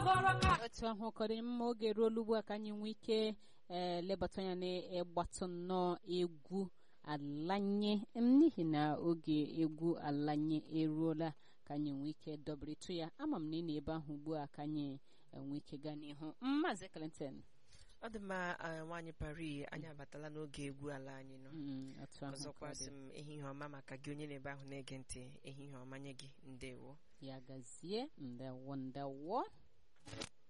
otu ahụ kọrọ mma oge ruola ugbu a ka anyị nwee ike ee lebata anya n'ịgbatụ nnọọ egwu alanye n'ihi na oge egwu alanye eruola ka anyị nwee ike dọbịrịtụ ya ama m na ị na ebe ahụ ugbu a ka anyị nwee ike gaa n'ihu maazị Clinton ọ dị mma nwaanyị pari anyị abatala n'oge egwu ala anyị nọ otu ahụ ọzọkwa sị m ehihie ọma maka gị onye na-ebe ahụ na-ege ntị ehihie ọma nye gị ndewo ya gazie ndewo ndewo